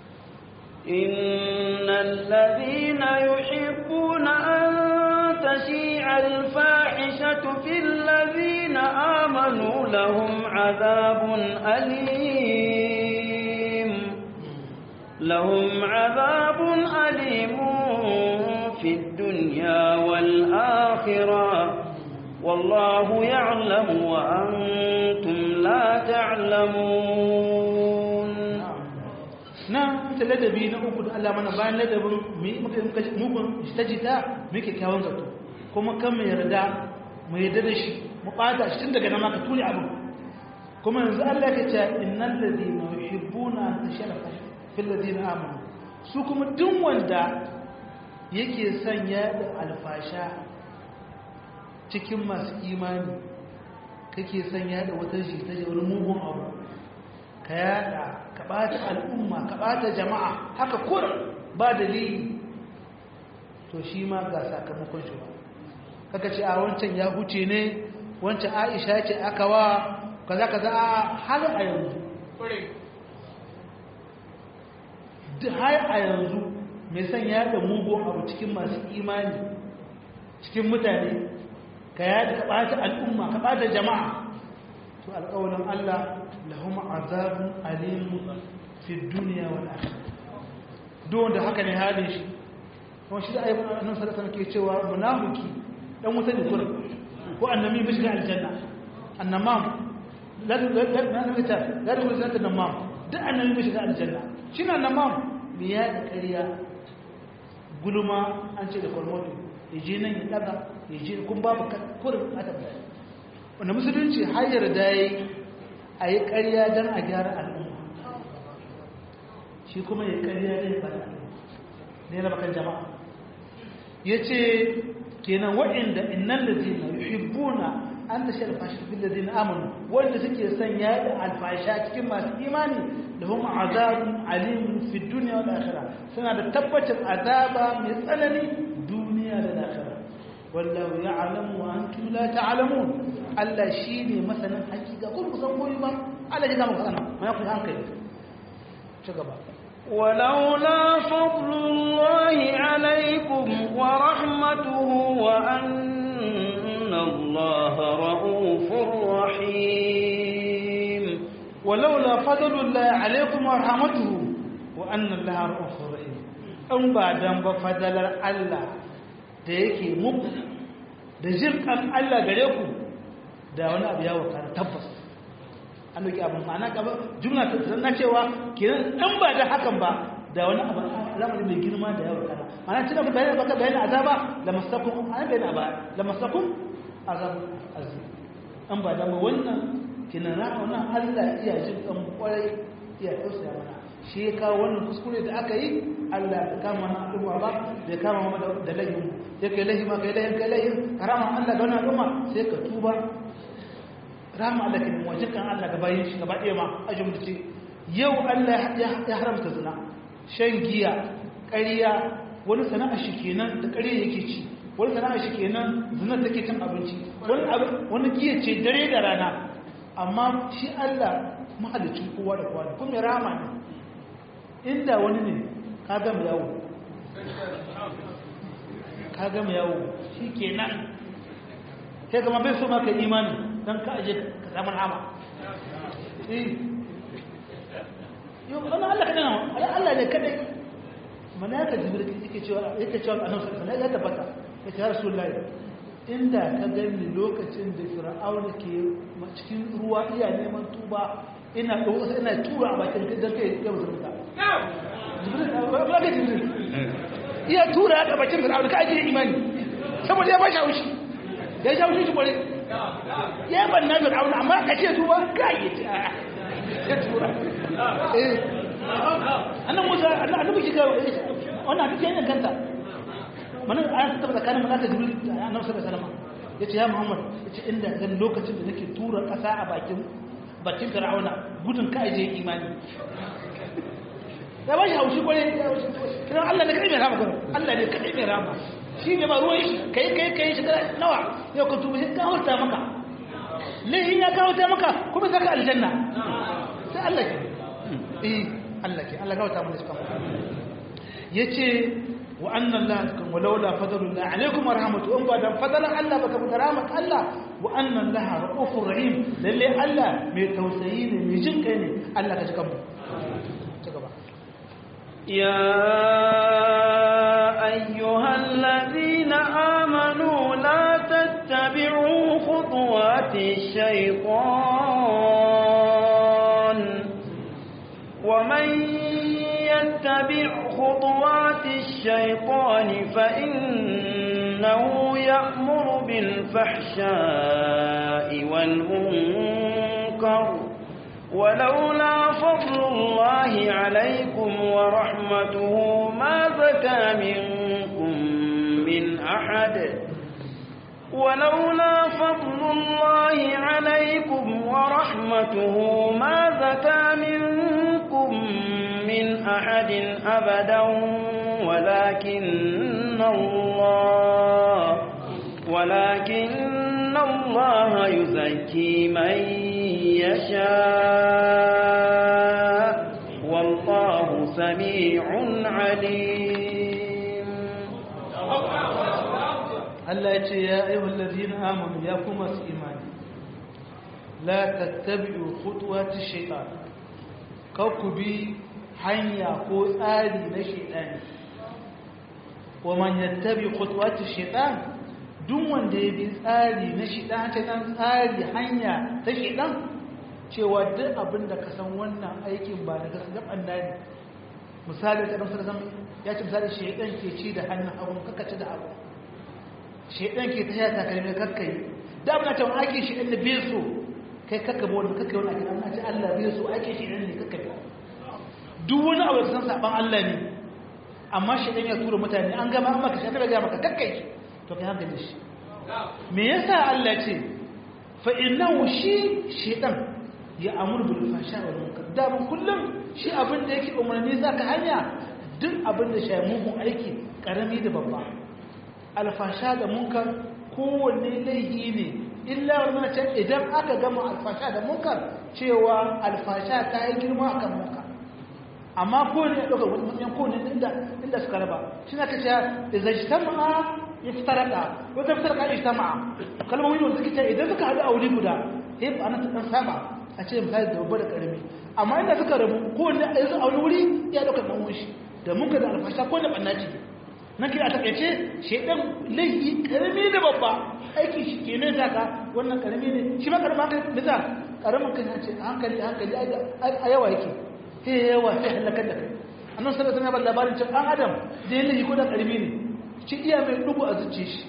إن الذين يحبون أن تشيع الفاحشة في الذين آمنوا لهم عذاب أليم لهم عذاب أليم في الدنيا والآخرة والله يعلم وأنتم لا تعلمون na ta ladabi na uku da Allah mana bayan ladabin mugun jita-jita muke kyawun zato kuma kan mai yarda mai yarda da shi mu ɓata shi tun daga nama ka tuni abin kuma yanzu Allah ka ce innan ladina yuhibbuna tasharrafa fil ladina amanu su kuma duk wanda yake son yaɗa alfasha cikin masu imani kake son yaɗa wata jita da wani mugun abu ka yaɗa ka ɓata al'umma ka ɓata jama'a haka kurin ba dalili to shi ma ga sakamakon shi ba kaka ce a wancan ya huce ne wancan aisha ce aka wa kaza kaza a har a yanzu har a yanzu mai son yada mugun abu cikin masu imani cikin mutane ka yada ka ɓata al'umma ka ɓata jama'a to alƙawarin Allah lahum azabun alimu fi duniya wal akhirah duk wanda haka ne halin shi kuma shi da ayyukan annabi sallallahu alaihi ke cewa munafiki dan wuta ne kurin ko annabi bai shiga aljanna annamam la la la la la la la annamam duk annabi bai shiga aljanna shi na annamam me ya da ƙarya gulma an ce da kwalmoto ya je nan ya daga ya je kun babu kurin a tabbata wanda musulunci har yarda yi a yi ƙarya don a gyara al'umma shi kuma ya ƙarya ne ba ne na bakan jama'a ya ce kenan waɗanda innan da zina yuhibbuna an da shar fashi fil ladina amanu wanda suke son ya da alfasha cikin masu imani da hum azabun alim fi dunya wal akhirah suna da tabbacin azaba mai tsanani duniya da lahira wallahu ya'lamu wa antum la ta'lamun Allah shine masanin hakika kun kusan koyi ba Allah ya gama kana mai ku hankali ci gaba ولولا فضل الله عليكم ورحمته وأن الله رؤوف رحيم ولولا فضل الله عليكم ورحمته وأن الله رؤوف رحيم أن بعد أن بفضل الله da yake muku da jirkan Allah gare ku da wani abu ya wakana tabbas an doki abin ma'ana gaba jumla ta na cewa kenan dan ba da hakan ba da wani abu al'amari mai girma da ya wakana ma'ana tuna ku bayan baka bayan azaba la masakum an bayan aba la masakum azab azim an ba da mu wannan kenan na wannan Allah iya jin kan kwarai iya tausaya mana shi ya kawo wannan kuskure da aka yi Allah ya kama na al'umma ba da ya kama da da lahin ya kai lahi ma kai lahin kai lahin harama Allah ga wannan al'umma sai ka tuba rama Allah ke wajikan Allah ga bayin shi gaba ɗaya ma a jumlace yau Allah ya haramta zina shan giya ƙarya wani sana'a shi kenan da ƙarya yake ci wani sana'a shi kenan zina take cin abinci wani wani giya ce dare da rana amma shi Allah mahalicin kowa da kowa kuma rama ne inda wani ne ka gama yawo ka gama yawo shi kenan sai kama bai so maka imani don ka aje ka samu nama yau wani Allah kaɗai na Allah ne kaɗai malaka jibril yake cewa yake cewa annabi sallallahu alaihi ya tabbata ya ce rasulullahi inda ka gani lokacin da fir'auna ke cikin ruwa iya neman tuba ina ɗauka ina tura a bakin don kai ya musulunta jibril jibril iya tura a bakin fir'auna ka ajiye imani saboda ya ba shi haushi ya sha haushi shi kware ya ban na fir'auna amma ka ce tuba ka yi ya tura eh annan musa annabi shi ga wannan hadisi yana kanta manan an tabbata tsakanin malaka jibril da annabi sallallahu alaihi wasallam yace ya muhammad yace inda zan lokacin da nake tura kasa a bakin bakin fir'auna gudun ka je imani ya ba shi haushi kwarai kiran Allah ne kadai mai rama kwarai Allah ne kadai mai rama shi ne ba ruwan shi kai kai kai shi nawa yau ka tuba sai ka hauta maka lahin ya kawo ta maka kuma saka aljanna sai Allah ke eh Allah ke Allah kawo ta mana suka yace wa anna Allah kan walaula fadlullah alaikum wa rahmatu in ba dan fadlan Allah baka bi rahmat Allah wa anna Allah raufur rahim lalle Allah mai tausayi ne mai jin kai ne Allah ka cika mu ci gaba يا أيها الذين آمنوا لا تتبعوا خطوات الشيطان ومن يتبع خطوات الشيطان فإنه يأمر بالفحشاء والمنكر ولولا فضل الله عليكم ورحمته ما زكى منكم من أحد ولولا فضل الله عليكم ورحمته ما زكى منكم من أحد أبدا ولكن الله ولكن الله يزكي من يشاء والله سميع عليم Allah ya ce ya ayyuhal ladina amanu ya kuma su imani la tattabi'u khutuwati shaytan kar ku bi hanya ko tsari na shaytani wa man yattabi khutuwati shaytan duk wanda ya bi tsari na shaytan ta dan tsari hanya ta shaytan cewa duk abin da ka san wannan aikin ba daga gaban ne misali da dan sallallahu ya ce misali shaytan ke ci da hannun hagu kaka ci da hagu shaidan ke ta yata kalmai kakkai da abin ta wani ake shaidan da bai so kai kakka ba wani kakkai wani ake ana ce allah bai so ake shaidan ne kakkai duk wani abu da san saban Allah ne amma shi ya tura mutane an gama an maka shi aka ga maka kakkai to kai hankali shi me yasa Allah ce fa innahu shi shedan ya amur bil fasha wal munkar da mun kullum shi abin da yake umarni zaka hanya duk abin da shi mugun aiki karami da babba alfasha da munkar kowanne laihi ne illa wannan ce idan aka gama alfasha da munkar cewa alfasha ta yi girma akan munkar amma ko ne ɗaga matsayin ko ne inda inda suka raba shi na kace da zai tama'a ya fitaraka wata fitaraka ya tama'a kalmomi wanda suke ce idan suka haɗu a wuri guda sai ba ana ta dan saba a ce misali da babba da karami amma inda suka rabu ko ne a yanzu a wani wuri ya ɗauka ɗan wunshi da muka da alfasha ko da ɓanna ce na kira a takaice shaidan laifi karami da babba aiki shi ke nan zaka wannan karami ne shi ma karamin hankali bisa karamin kan ce hankali hankali a yawa yake sai yawa sai halakar da kai annan sallallahu alaihi wasallam labarin cewa an adam da yin laifi ko da karami ne shi iya mai dubu a zuciya shi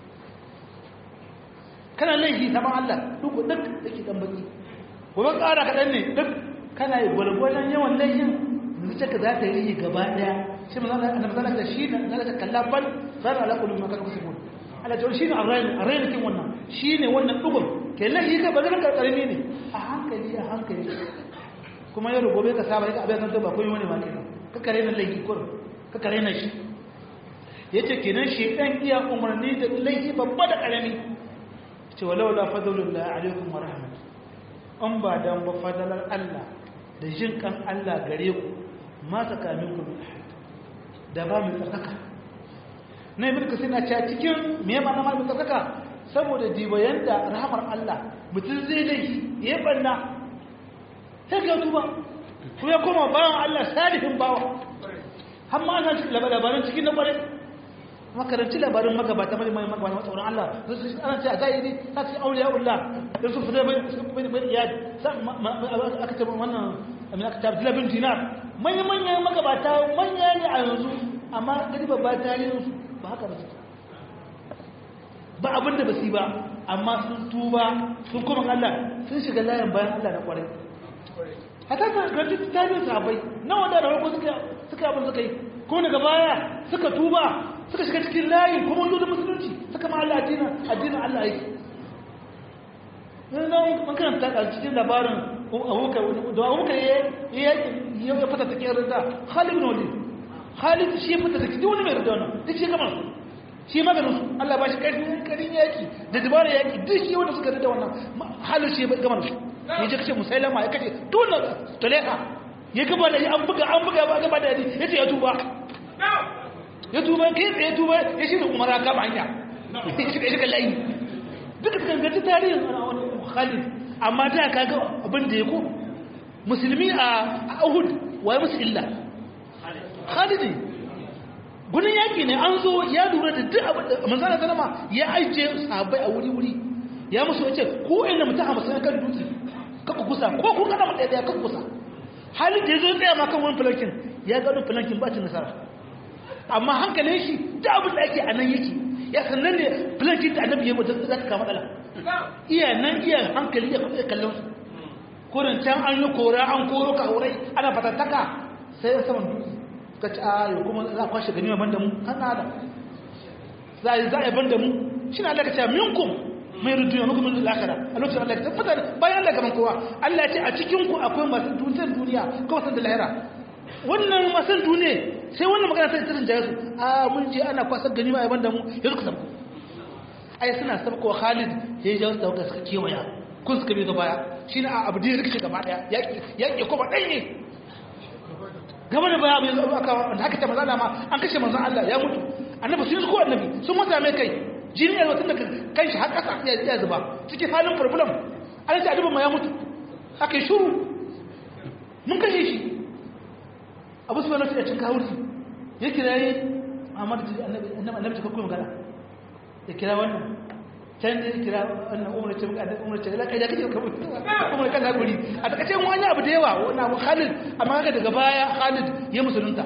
kana laifi saman Allah dubu duk yake dan baki gobe ƙara kaɗan ne duk kana yi gwalgwalan yawan laifin zuciyarka za ta yi gaba ɗaya shi ma zana da zana da shi na zana da kalla bal zana ala kullu ma kanu sibun Allah jawar shi ne arrayin arrayin kin wannan shi ne wannan dugun ke laifi ka ba zan karkarmi ne a hankali a hankali kuma yau gobe ka saba ka abin san ba koyi wani ma kenan ka kare na laifi kur ka kare na shi yace kenan shi dan iya umarni da laifi babba da karami ce walau la fadlullahi alaikum wa rahmatuhu an ba dan ba fadalar Allah da jin kan Allah gare ku ma tsakanin ku da ba mu tsakaka na ibn kasir na cewa cikin me ma na mu tsakaka saboda dibayan da rahmar Allah mutum zai dai ya banna sai ka tuba ko ya koma bawan Allah salihin bawa har ma ana cikin labarin cikin na kwarai makaranci labarin magabata mai mai magabata tsoron Allah ana ce a zahiri ta ce auliya Allah da su fita bai bai bai iyali aka ce wannan amin aka tabbata labin dinar manya manya magabata manya ne a yanzu amma gari babba tarihin su ba haka ba su ba abin da ba su ba amma sun tuba sun kuma Allah sun shiga layin bayan Allah na kwarai hata ta granti tarihin sahabbai nawa da farko suka suka abin suka yi ko daga baya suka tuba suka shiga cikin layin kuma wanda da musulunci suka ma Allah addinin addinin Allah yake nan mun karanta a cikin labarin abubakar da abubakar ya ya ya fata take rinda Khalid bin Walid Khalid shi ya fata take wani mai rinda wannan duk shi kamar shi maganin su Allah ba shi karfin karin yaki da dabarar yaki duk shi wanda suka rinda wannan Khalid shi ya gamar su ya je kace musailama ya kace dole toleka ya gaba da an buga an buga ba gaba da yace ya tuba ya tuba kai tsaye tuba ya shi da umara kama hanya ya shiga shiga layi duka gangaci tarihin khalid amma ta kaga abin da ya ko musulmi a ahud waye musu illa khalid ne gudun yaƙi ne an zo ya lura da duk abin da manzana sanama ya ajiye sahabbai a wuri-wuri ya musu wace ko ina mutum a musulun kan dutse kaka kusa ko kun kada mutum ɗaya kaka kusa halin da ya zo tsaya ma kan wani filankin ya gano filankin bacin nasara amma hankalin shi da abin da ake a nan yake ya sannan ne filankin da annabi ya mutu za ta kama matsala iya nan iya hankali ya kuma kallon su kurin can an yi kora an koro ka horai ana fatattaka sai ya saman dutse ka ci ayo kuma za a kwashe ganima ban da mu kan da za a yi za a yi ban da mu shi na allaka cewa minkum mai rudu ya mukumin lakara a lokacin allaka ta fata bayan allaka gaban kowa allah ce a cikinku akwai masu dutsen duniya kawai san da lahira wannan masan duniya sai wannan magana sai tsirin jaya su a mun je ana kwasar ganima a ban da mu ya zuka sabko ai suna sabko khalid ya yi jawo da suka kewaya kun suka bi ga baya shi ne a abu da ya rikice gaba daya yaƙi kuma ɗai ne gaba da baya mai zo aka da haka ta mazala ma an kashe manzon Allah ya mutu annabi sun ko annabi sun mata mai kai jini ya tun daga kan shi har kasa ya ya zuba cikin halin problem an ce annabi ma ya mutu aka yi shuru mun kashe shi abu su wani cin kawurci ya kira yi Muhammad annabi annabi annabi ka kuma magana ya kira wannan can da ya kira wannan umar ce umar ce laka ya kace umar kan hakuri a takace wani abu da yawa wannan abu Khalid amma haka daga baya Khalid ya musulunta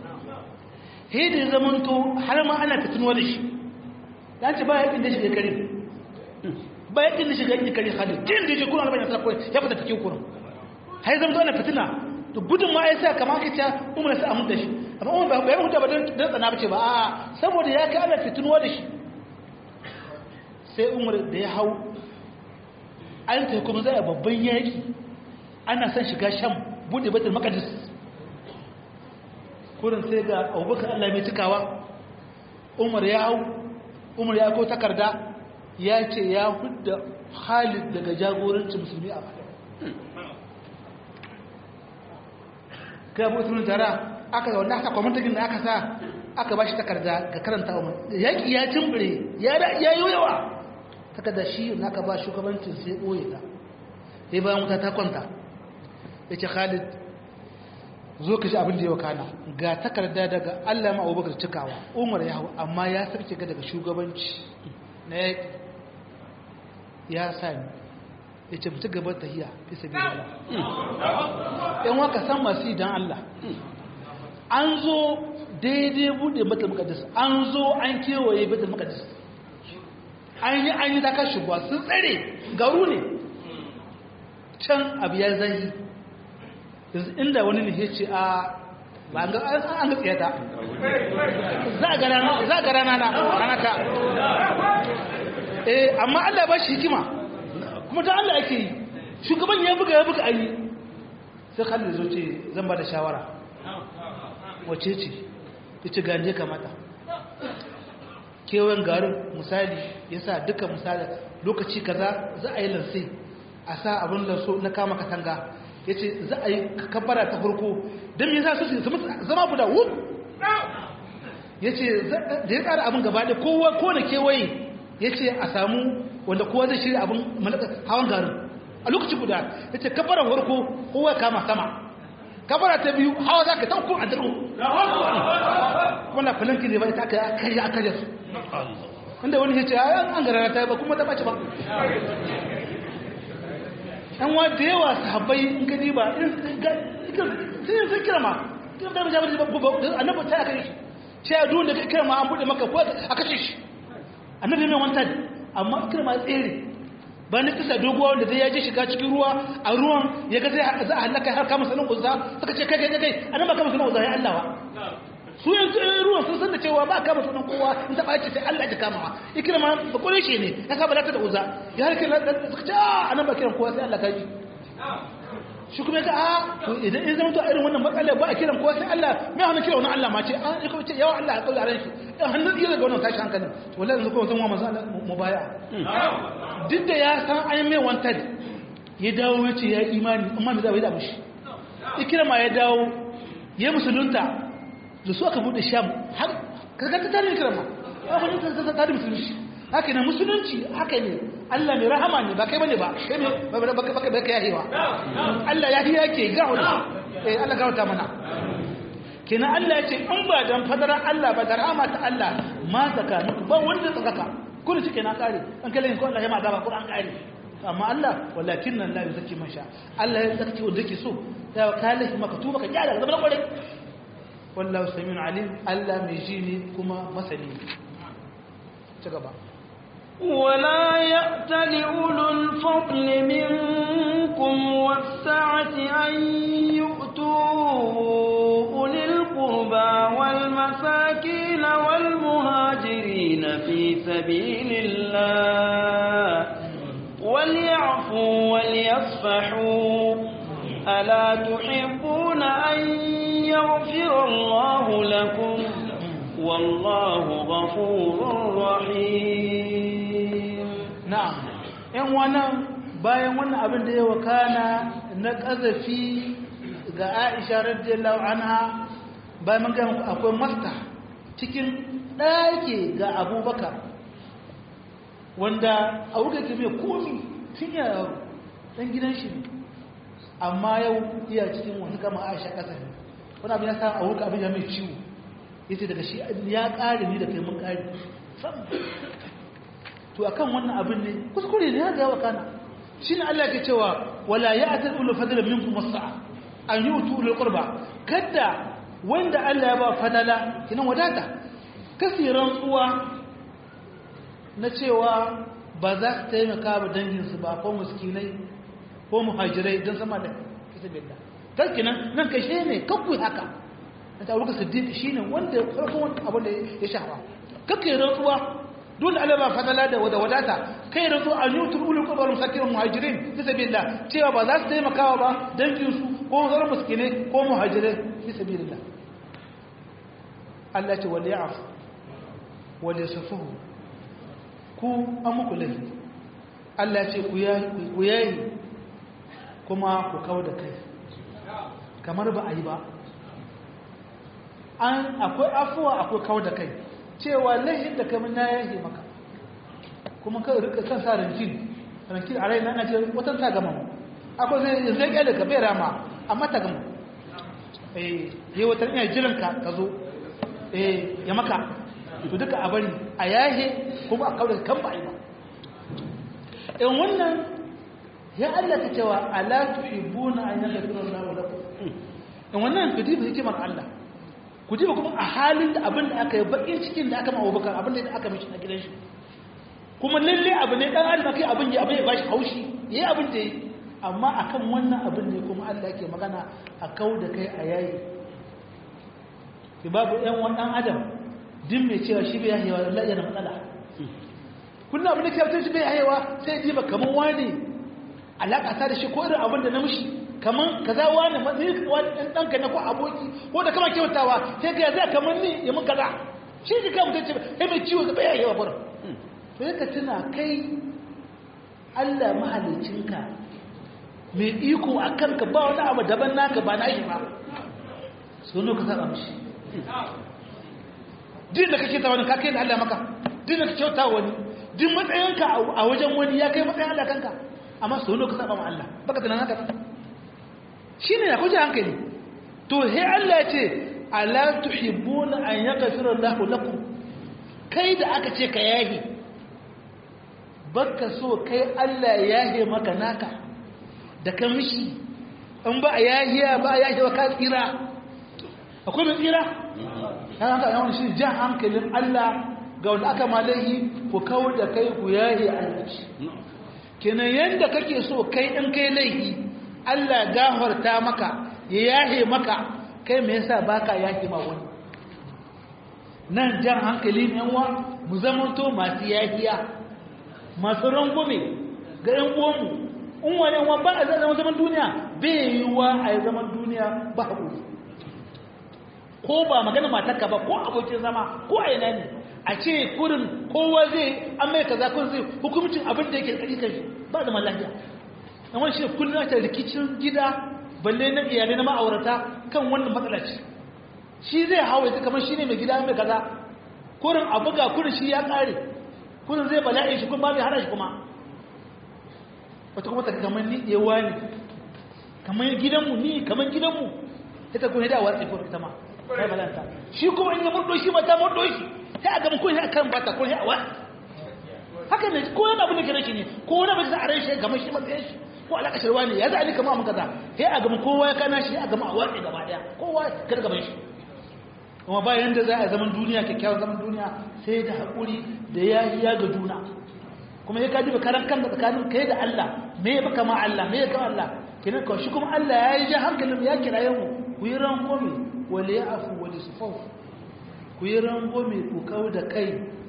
he da zaman to har ma ana fitinuwa da shi dan ce ba yakin da shi kare ba yakin da shi ga kare Khalid din da je Qur'an ba ya tsako ya fita cikin Qur'an hay zaman to ana fitina da gudun ma ya sa kamar ka ce umar sai amun da shi amma umar ba ya huta ba don tsana ba ce ba a saboda ya kai ana fitinuwa da shi sai umar da ya hau an ta kuma zai babban yaƙi ana son shiga sham bude batul maqdis kurin sai ga abubakar Allah mai cikawa umar ya hau umar ya ko takarda ya ce ya hudda Khalid daga jagorancin musulmi a baya kai abu usulun tara aka ga wanda aka kwamantakin da aka sa aka ba shi takarda ga karanta umar yaƙi ya cimbire ya yi yawa takarda shi na aka ba shugabancin sai ɓoye ta sai bayan wuta ta kwanta ya ce khalid zo ka shi abin da ya wakana ga takarda daga allah ma abubakar cikawa umar ya hau amma ya sarki ga daga shugabanci na yaƙi ya sami ya ce mutu gabar tahiya fi sabi da yan waka san masu idan Allah an zo daidai bude mata makadis an zo an kewaye mata makadis an yi an yi dakar shugaba sun tsare garu ne can abu ya zai yanzu inda wani ne ya ce a ba an ga tsiyata za a ga rana na ranata eh amma Allah ba shi hikima kuma ta Allah ake yi shugaban ya buga ya buga ayi sai Khalid zo ce zan ba da shawara wace ce yace ganje kamata kewan garin misali yasa duka misali lokaci kaza za a yi lanse a sa abin da so na kama katanga yace za a yi kabbara ta farko dan me yasa su zama guda wuf yace da ya tsara abin gaba da kowa ko na kewaye yace a samu wanda kowa zai shirya abin hawan garin a lokaci guda ya ce kafarar warko kowa kama sama kafara ta biyu hawa za ka taukun a daro wanda falanki ne ba ita aka yi aka yi su inda wani ya ce an gara ta ba kuma ta ɓace ba yan wa da yawa sahabbai in ka diba sun yi sun kira ma tun da jabar ba annabi ta aka yi shi ce a duwanda ka kira ma an buɗe maka ko a kashe shi annabi mai wanta amma kirma tsere ba na kisa doguwa wanda zai yaji shiga cikin ruwa a ruwan ya ga zai za a halaka har kama sanin uzza suka ce kai kai kai anan ba kama sanin uzza ya Allah ba su yanzu ruwan sun san da cewa ba kama sanin kowa in ta ɓaci sai Allah ya kama ikirma ba kore shi ne ya saba lata da uzza ya har kira suka ce a anan ba kiran kowa sai Allah ka ji shi kuma ga a to idan in zama to irin wannan matsalar ba a kiran kowa sai Allah mai hannun kira wannan Allah ma ce an kuma ce yawa Allah ya kaula ran shi in hannun iya daga wannan tashi hankalin to wallahi yanzu kuma sun wa manzo Allah mubaya duk da ya san an mai wanted ya dawo ya ce ya imani amma da zai da mushi ikirma ya dawo ya musulunta da su aka bude sham har kaga ta tare ikirma ya wani ta ta tare musulunci haka ne musulunci haka ne Allah mai rahama ne ba kai bane ba kai ne baka baka baka yahewa Allah ya hiya ke ga wani eh Allah ga wata mana kenan Allah ya ce in ba dan fadaran Allah ba da rahama ta Allah ma zaka muku ba wanda tsaka kullu shike na kare an kalle ko Allah ya ma azaba Qur'an kare amma Allah walakin nan la yuzaki man sha Allah ya zaki wanda yake so ya kale maka tuba ka gyara zama kware wallahu samiun alim Allah mai ji ne kuma masani ci gaba ولا يأتل أولو الفضل منكم والسعة أن يؤتوا أولي القربى والمساكين والمهاجرين في سبيل الله وليعفوا وليصفحوا ألا تحبون أن يغفر الله لكم والله غفور رحيم na'am yan wannan bayan wannan abin da ya wakana na ƙazafi ga Aisha radiyallahu anha bayan mun ga akwai masta cikin ɗaki ga Abubakar wanda Abubakar ke mai komi tun ya dan gidan shi amma yau iya cikin wani kama Aisha ƙazafi wani abin ya sa Abubakar abin ya mai ciwo yace daga shi ya ƙare ni da kai mun ƙare to akan wannan abin ne kuskure ne ya ga wakana shine Allah ke cewa wala ya'tal ulu fadlan minkum as-sa'a an yutu ulul qurba kada wanda Allah ya ba fadala kinan wadata kasiran tsuwa na cewa ba za su taimaka ba dangin su ba ko miskinai ko muhajirai don sama da kitabillah tarkinan nan kai shi ne kakku haka na ta wuka siddiq shi ne wanda ya farko wani abin da ya shafa kakku yi rantsuwa dole Allah ba fadala da wada wadata kai rantsuwa a yutul ulul qurba wal masakin muhajirin fi sabilillah cewa ba za su taimakawa ba dangin su ko zarar miskine ko muhajirai fi sabilillah Allah ce wal ya'fu wal yasfuhu ku an muku laifi Allah ce ku yayi kuma ku kawo da kai kamar ba a yi ba an akwai afuwa akwai kawo da kai cewa laifin da kamar na yayi maka kuma kan rika kan sa rankin rankin a raina na ce watan ta gama akwai zai zai kyale ka bai rama amma ta gama eh yi watan iya jiran ka ka zo eh ya maka to duka a bari a yahe kuma a kawo da kan ba a yi ba in wannan ya Allah ta cewa ala tuhibbuna an yaghfira Allahu lakum in wannan ku diba hikimar Allah ku diba kuma a halin da abin da aka yi bakin cikin da aka ma Abubakar abin da aka mishi na gidan shi kuma lalle abu ne dan adam kai abin ya abin ya bashi haushi yayi abin da yi amma akan wannan abin ne kuma Allah yake magana a kau da kai a yayi ki babu ɗan wani ɗan adam din mai cewa shi bai yahewa Allah yana matsala kullum abin da ke mutum shi bai yahewa sai ji ba kamar wani alaƙa ta da shi ko irin abin da na mishi kamar kaza wani matsayi wani ɗan ɗanka na ko aboki ko da kama kyautawa sai ka zai kamar ni ya mun kaza shi ji kan mutum ce sai mai ciwo ga bai yahewa burin to yaka tuna kai Allah mahalicinka mai iko a kanka ba wani abu daban naka ba na shi ba sono ka saba mishi din da kake ta wani ka kai da Allah maka din da kake kyauta wani din matsayinka a wajen wani ya kai matsayin Allah kanka amma sono ka saba ma Allah baka tunan haka shine ya kuje hankali to he Allah ya ce ala tuhibbuna an yaghfira Allahu lakum kai da aka ce ka yahi baka so kai Allah ya yahe maka naka da ka mishi in ba a yahiya ba a yahiya ka tsira akwai mai tsira ya haka yawon shi jan hankalin Allah ga wanda aka malayi ku kawo da kai ku yahe Allah kenan yadda kake so kai in kai laihi Allah gafarta maka ya yahe maka kai me yasa baka yahe ma wani nan jan hankali ne wa mu zamanto masu yahiya masu rangume ga yan uwanmu in wani yan ba a zama zaman duniya bai yi wa a zaman duniya ba haƙuri ko ba magana matarka ba ko abokin zama ko a yana ne a ce kurin kowa zai an mai kaza kun zai hukumcin abin da yake tsari kai ba zama lafiya amma shi kullum ta rikicin gida balle na iyalai na ma'aurata kan wannan matsala ce shi zai hawa ita kamar shi ne mai gida mai kaza kurin a buga kurin shi ya kare kurin zai bala'i shi kuma bai hana shi kuma wata kuma ta kamar ni ewa ne kamar gidanmu ni kamar gidanmu ita kuma da watsi ko ita ma kai balanta shi kuma in ya murdo shi mata murdo shi sai a gama kun ya kan bata kun ya wa haka ne ko yana abin da kire shi ne ko wani abin da a rai shi kamar shi matsayin shi ko alaka shirwa ne ya za a ni kamar kaza sai a gama kowa ya kana shi a gama a watsi gaba daya kowa kar gaban shi kuma ba yanda za a zaman duniya kyakkyawan zaman duniya sai da haƙuri da yahiya ga juna kuma ya kaji karan kan da tsakanin kai da Allah me ya baka ma Allah me ya kama Allah kenan kawai shi kuma Allah ya yi jan hankalin ya kira yau ku yi rangome wale ya afu wale su fau ku yi rangome ku kawo da kai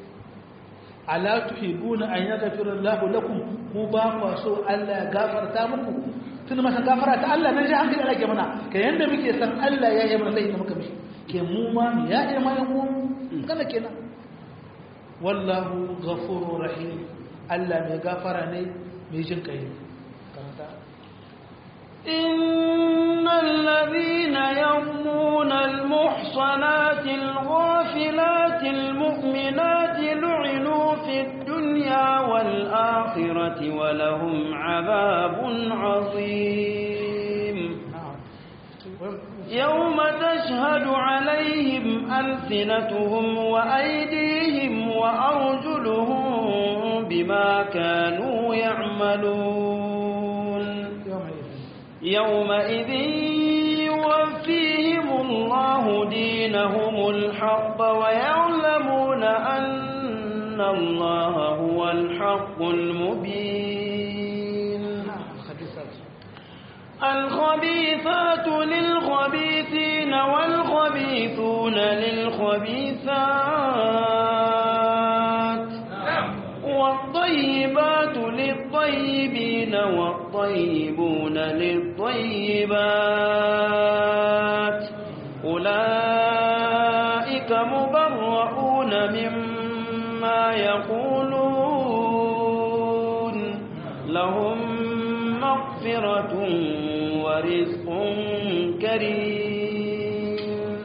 ala tuhibuna an yaghfira Allahu lakum ku ba ku so Allah ya gafarta muku tun masa gafara ta Allah nan ji hankali Allah ke mana kai yanda muke san Allah ya yi mana laifin muka mishi ke mu ma mu ya yi mana mu kana kenan wallahu ghafurur rahim Allah mai gafara ne mai jin kai إن الذين يرمون المحصنات الغافلات المؤمنات لعنوا في الدنيا والآخرة ولهم عذاب عظيم يوم تشهد عليهم ألسنتهم وأيديهم وأرجلهم بما كانوا يعملون يومئذ يوفيهم الله دينهم الحق ويعلمون أن الله هو الحق المبين الخبيثات للخبيثين والخبيثون للخبيثات والطيبات للطيبين والطيبون للطيبات أولئك مبرؤون مما يقولون لهم مغفرة ورزق كريم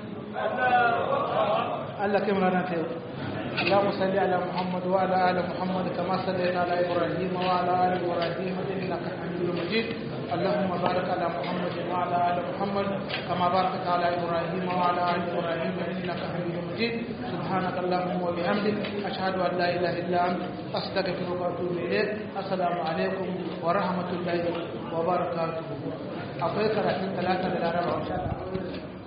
Allah kai mana ta yau اللهم صل على محمد وعلى ال محمد كما صليت على ابراهيم وعلى ال ابراهيم انك حميد مجيد اللهم بارك على محمد وعلى ال محمد كما باركت على ابراهيم وعلى ال ابراهيم انك حميد مجيد سبحانك اللهم وبحمدك اشهد ان لا اله الا انت استغفرك واتوب اليك السلام عليكم ورحمه الله وبركاته akwai karatun talata da laraba insha Allah